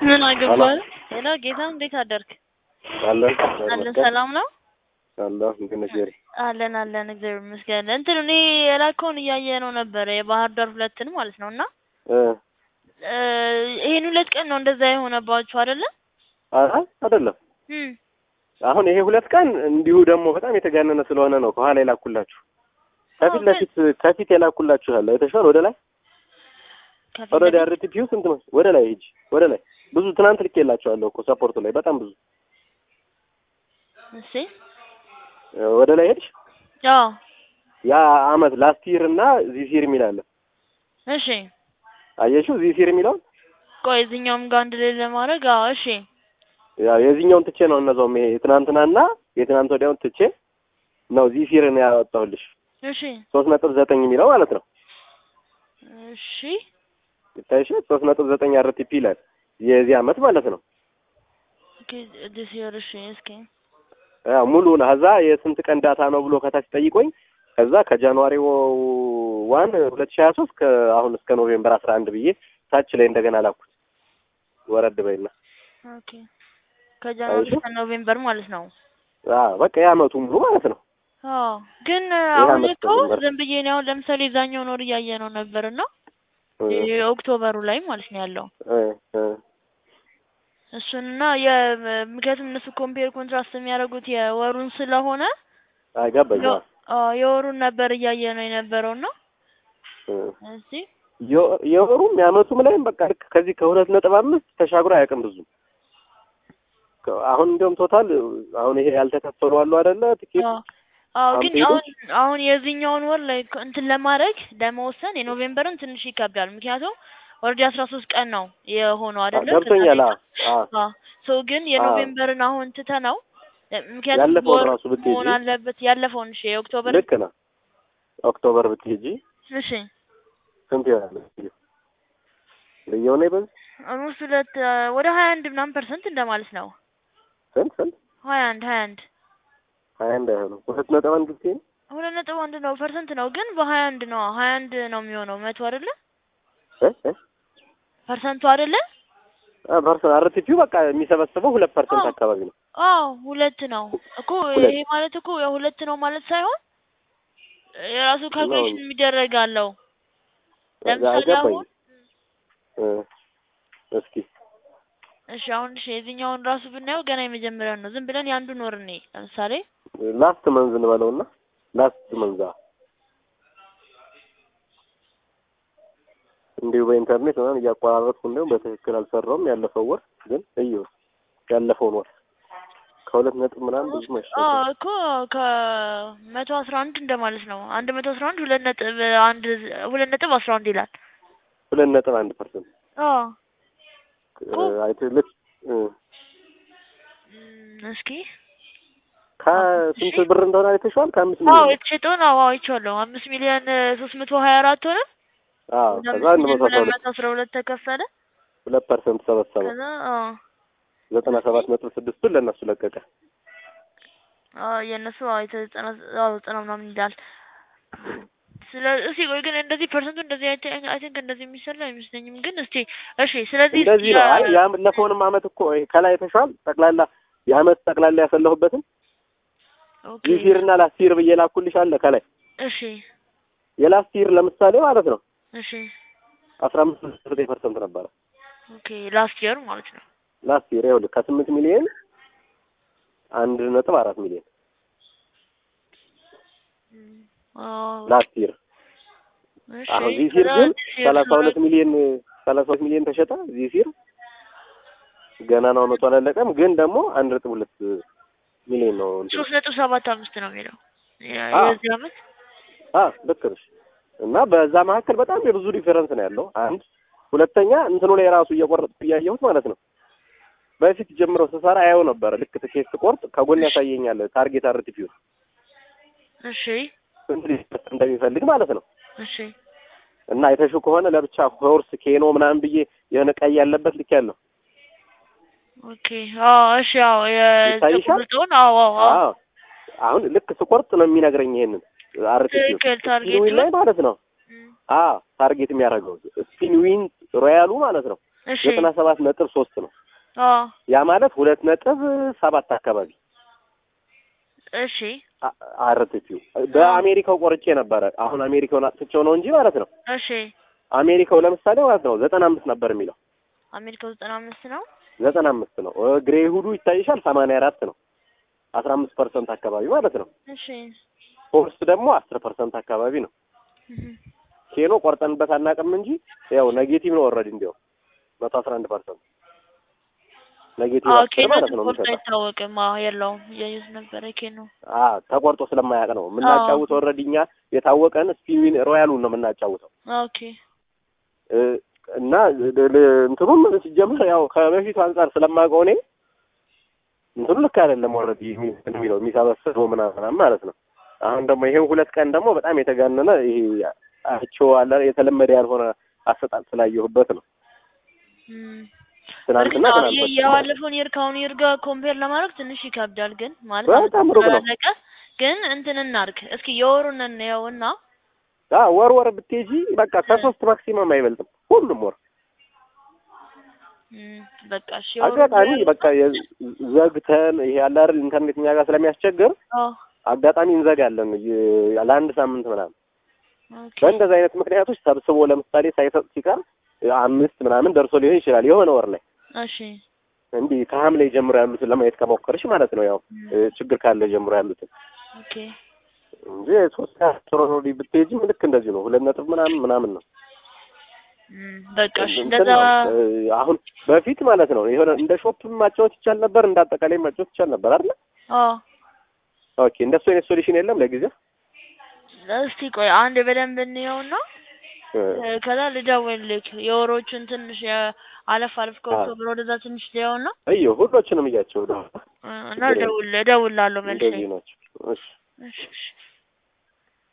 ምን አገባህ? ሄሎ ጌታ እንዴት አደርክ? አለን አለን ሰላም ነው? አለሁ እንዴት ነሽ ጄሪ? አለን አለን እግዚአብሔር ይመስገን። እንትን እኔ የላከውን እያየ ነው ነበረ የባህር ዳር ሁለትን ማለት ነው እና እ እ ይሄን ሁለት ቀን ነው እንደዛ የሆነባችሁ አይደለ? አይ አይደለም። እም አሁን ይሄ ሁለት ቀን እንዲሁ ደግሞ በጣም የተጋነነ ስለሆነ ነው ከኋላ የላኩላችሁ። ከፊት አዎ፣ ለፊት ከፊት የላኩላችሁ አለ አይተሽዋል? ወደ ላይ ከፊት ኦልሬዲ ለፊት- አርቲፒው ስንት ነው? ወደ ላይ ሂጂ፣ ወደ ላይ ብዙ ትናንት ልኬላችኋለሁ እኮ ሰፖርቱ ላይ በጣም ብዙ እሺ እ ወደ ላይ ሄድሽ አዎ ያ አመት ላስት ይር እና ዚሲር የሚል አለ እሺ አየሽው? ዚሲር የሚለውን ቆይ እዚህኛውም ጋር አንድ ላይ ለማድረግ አዎ እሺ ያው የዚህኛውን ትቼ ነው እነዛውም ይሄ የትናንትናና የትናንት ወዲያውን ትቼ ነው ዚሲርን ያወጣሁልሽ እሺ ሶስት ነጥብ ዘጠኝ የሚለው ማለት ነው። እሺ ይታይሽ ሶስት ነጥብ ዘጠኝ አርቲፒ ይላል የዚህ አመት ማለት ነው። ኦኬ ዲስ ይር እሺ እስኪ ያው ሙሉውን ከዛ የስንት ቀን ዳታ ነው ብሎ ከታች ጠይቆኝ ከዛ ከጃንዋሪ ዋን ሁለት ሺህ ሀያ ሶስት ከአሁን እስከ ኖቬምበር አስራ አንድ ብዬ ታች ላይ እንደገና ላኩት። ወረድ በይና ኦኬ ከጃንዋሪ አይሹ? እስከ ኖቬምበር ማለት ነው። አዎ በቃ የአመቱ ሙሉ ማለት ነው። አዎ ግን አሁን አመት እኮ ተጀመረ። ዝም ብዬ እኔ አሁን ለምሳሌ የዛኛውን ወር እያየ ነው ነበር እና እ የኦክቶበሩ ላይ ማለት ነው ያለው እ እ እሱንና የ- ምክንያቱም እነሱ ኮምፔር ኮንትራስት የሚያደርጉት የወሩን ስለሆነ አይገባኝ የ- አዎ የወሩን ነበር እያየ ነው የነበረው እና እ እዚህ የ- የወሩም የአመቱም ላይም በቃ ልክ ከዚህ ከሁለት ነጥብ አምስት ተሻግሮ አያውቅም ብዙ ከ- አሁን እንዲያውም ቶታል አሁን ይሄ ያልተከፈሉ አሉ አይደለ ትኬት አዎ አዎ ግን አምፔዱ? አሁን አሁን የዚህኛውን ወር ላይ ኮ- እንትን ለማድረግ ለመወሰን የኖቬምበርን ትንሽ ይከብዳል። ምክንያቱም ኦልሬዲ አስራ ሶስት ቀን ነው የሆነው አይደለ? ገብቶኛል። ከዛ አዎ አዎ አዎ ሶ ግን የኖቬምበርን አሁን ትተነው እ- ምክንያቱም ያለፈውን በወር ራሱ ብትሄጂ መሆን አለበት ያለፈውን እሺ የኦክቶበር ልክ ነው። ኦክቶበር ብትሄጂ እሺ ስንት ይሆናል? ልየው ነው በዚህ ኦልሞስት ሁለት እ፣ ወደ ሀያ አንድ ምናምን ፐርሰንት እንደማለት ነው። ስንት ስንት ሀያ አንድ ሀያ አንድ ሀያ አንድ አይሆንም ሁለት ነጥብ አንድ ብትሄጂ ሁለት ነጥብ አንድ ነው ፐርሰንት ነው ግን በሀያ አንድ ነው ሀያ አንድ ነው የሚሆነው መቶ አይደለ እ እ ፐርሰንቱ አይደለ? ፐርሰንት አርቲፒው በቃ የሚሰበስበው ሁለት ፐርሰንት አዎ። አካባቢ ነው። አዎ ሁለት ነው እኮ ሁለት። ይሄ ማለት እኮ ያው ሁለት ነው ማለት ሳይሆን የራሱ ካልኩሌሽን የሚደረግ አለው። ለምሳሌ አይገባኝም። አሁን እ እስኪ እሺ አሁን እሺ የዚህኛውን ራሱ ብናየው ገና የመጀመሪያው ነው። ዝም ብለን የአንዱን ወር እኔ ለምሳሌ ላስት መንዝ እንበለውና ላስት መንዛ እንዲሁ በኢንተርኔት ምናምን እያቆራረጥኩ እንዲሁም በትክክል አልሰራውም። ያለፈው ወር ግን እዩ ያለፈውን ወር ከሁለት ነጥብ ምናምን ብዙ አዎ መሻገር እኮ ከመቶ አስራ አንድ እንደማለት ነው። አንድ መቶ አስራ አንድ ሁለት ነጥብ አንድ ሁለት ነጥብ አስራ አንድ ይላል። ሁለት ነጥብ አንድ ፐርሰንት አዎ እኮ አይትልክ እም፣ እስኪ ከስንት ብር እንደሆነ አይተሽዋል? ከአምስት አዎ ሚሊዮን የተሸጠውን አዎ አይቼዋለሁ። አምስት ሚሊዮን ሶስት መቶ ሀያ አራት ሆነ። አዎ ወደ ከዛ አምስት አንድ ሚሊዮን መቶ አስራ ሁለት ሁለት መቶ አስራ ሁለት ተከፈለ። ሁለት ፐርሰንት ሰበሰበ። ከዛ አዎ ዘጠና ሰባት ነጥብ ስድስቱን ለእነሱ ለቀቀ። አዎ የእነሱ አዎ የተዘጠና አዎ ዘጠና ምናምን ይላል። ስለዚህ እስኪ ቆይ ግን እንደዚህ ፐርሰንቱ እንደዚህ አይ ቲንክ እንደዚህ የሚሰላ አይመስለኝም። ግን እስቲ እሺ ስለዚህ እስቲ እንደዚህ ነው። አይ ያ- ያለፈውንም አመት እኮ ይሄ ከላይ አይተሽዋል? ጠቅላላ የአመት ጠቅላላ ያሰለሁበትን ኦኬ ዚሲር እና ላስቲር ብዬ ላኩልሽ አለ ከላይ እሺ የላስቲር ለምሳሌ ማለት ነው እሺ አስራ አምስት ዘጠኝ ፐርሰንት ነበረ ኦኬ ላስት ይር ማለት ነው። ላስቲር ይኸውልህ ከስምንት ሚሊዮን አንድ ነጥብ አራት ሚሊዮን እም፣ አዎ ላስቲር እሺ አሁን ዚሲር ከዛ ግን this year ሰላሳ ሁለት ሚሊዮን ሰላሳ ሁለት ሚሊዮን ተሸጠ ዚሲር ገና ነው አመቱ አላለቀም ግን ደግሞ አንድ ነጥብ ሁለት ሚሊዮን ነው እንትኑ። ሶስት ነጥብ ሰባት አምስት ነው የሚለው የ- አዎ። የዚህ አመት አ ልክ ነሽ። እና በዛ መካከል በጣም የብዙ ዲፈረንስ ነው ያለው። አንድ ሁለተኛ እንትኑ ላይ ራሱ እየቆረጥኩ እያየሁት ማለት ነው። በፊት ጀምሮ ስሰራ አየው ነበረ። ልክ ትኬት ስቆርጥ ከጎን ያሳየኛል ታርጌት አርቲፒው እሺ ስንት ሊሰጥ እንደሚፈልግ ማለት ነው። እሺ እና አይተሽው ከሆነ ለብቻ ሆርስ ኬኖ ምናምን ብዬ የሆነ ቀይ ያለበት ልክ ያለው ኦኬ አዎ እሺ አዎ ይታይሻል? የቁርጡን አዎ አዎ አዎ አዎ አሁን ልክ ስቆርጥ ነው የሚነግረኝ ይሄንን አርቲፒው ትክክል ታርጌቱ ስፒን ላይ ማለት ነው። እም፣ አዎ ታርጌት የሚያደርገው ስፒን ዊን ሮያሉ ማለት ነው። እሺ ዘጠና ሰባት ነጥብ ሶስት ነው። አዎ ያ ማለት ሁለት ነጥብ ሰባት አካባቢ እሺ አርቲፒው በአሜሪካው ቆርጬ ነበረ። አሁን አሜሪካውን አጥፍቼው ነው እንጂ ማለት ነው። እሺ አሜሪካው ለምሳሌ ማለት ነው ዘጠና አምስት ነበር የሚለው አሜሪካው ዘጠና አምስት ነው። ዘጠና አምስት ነው። እ ግሬ ሁዱ ይታይሻል ሰማንያ አራት ነው። አስራ አምስት ፐርሰንት አካባቢ ማለት ነው። እሺ ፎርስ ደግሞ አስር ፐርሰንት አካባቢ ነው። እህ ኬኖ ቆርጠንበት አናውቅም እንጂ ያው ኔጌቲቭ ነው ኦልሬዲ እንዲያው መቶ አስራ አንድ ፐርሰንት ኔጌቲቭ አዎ አስር ኬኖ ማለት ነው ተቆርጦ የሚሰጠው። አይታወቅም። አዎ የለውም እያየሁት ነበረ ኬኖ አ ተቆርጦ ስለማያውቅ ነው የምናጫውተው። ኦልሬዲ እኛ የታወቀን ስፒን ሮያሉን ነው የምናጫውተው ኦኬ እ እና ል- ል- እንትኑም ሲጀምር ያው ከበፊቱ አንጻር ስለማውቀው እኔ እንትኑ ልክ አይደለም ኦልሬዲ የሚለው የሚሰበስበው ምናምን ማለት ነው። አሁን ደግሞ ይሄን ሁለት ቀን ደግሞ በጣም የተጋነነ ይሄ አቸው አለ የተለመደ ያልሆነ አሰጣጥ ስላየሁበት ነው። እም ትናንትና እርግጥ አዎ ትናንት የ- ወዲያ የባለፈውን ይር ከአሁኑ ይር ጋር ኮምፔር ለማድረግ ትንሽ ይከብዳል። ግን ማለት በጣም ሩቅ ነው። ስላለቀ ግን እንትን እናድርግ እስኪ የወሩን እንየውና አ ወር ወር ብትሄጂ በቃ ከሶስት ማክሲመም አይበልጥም ሁሉም ወር እም በቃ እሺ የወሩን አጋጣሚ እንየውና- በቃ የ- ዘግተን ይሄ ያለ አይደል ኢንተርኔት እኛ ጋር ስለሚያስቸግር አዎ አጋጣሚ እንዘጋለን የ- ለአንድ ሳምንት ምናምን ኦኬ በእንደዚህ አይነት ምክንያቶች ሰብስቦ ለምሳሌ ሳይሰጥ ሲቀር አምስት ምናምን ደርሶ ሊሆን ይችላል የሆነ ወር ላይ እሺ እንዲህ ከሐምሌ ጀምሮ ያሉትን ለማየት ከሞከርሽ ማለት ነው ያው እም እ፣ ችግር ካለ ጀምሮ ያሉትን ኦኬ እንጂ ሶስት ሶሮኖዲ ብትሄጂም ልክ እንደዚህ ነው ሁለት ነጥብ ምናምን ምናምን ነው እም በቃ እሺ እንትን እንደዛ ነው እ፣ አሁን በፊት ማለት ነው የሆነ እንደ ሾፕም ማጫወት ይቻል ነበር እንደ አጠቃላይ ማጫወት ይቻል ነበር አይደል አዎ ኦኬ እንደሱ አይነት ሶሉሽን የለም ለጊዜው እስቲ ቆይ አንድ በደንብ እንየውና እ፣ እ፣ ከዛ ልደውልልክ የወሮቹን ትንሽ የ- አለፍ አለፍ ከኦክቶበር ወደዛ ትንሽ ሊያውና እዮ ሁሎችንም እያቸው እና እደውል እደውላለሁ መልሼ እንደዚህ ናቸው እሺ እሺ እሺ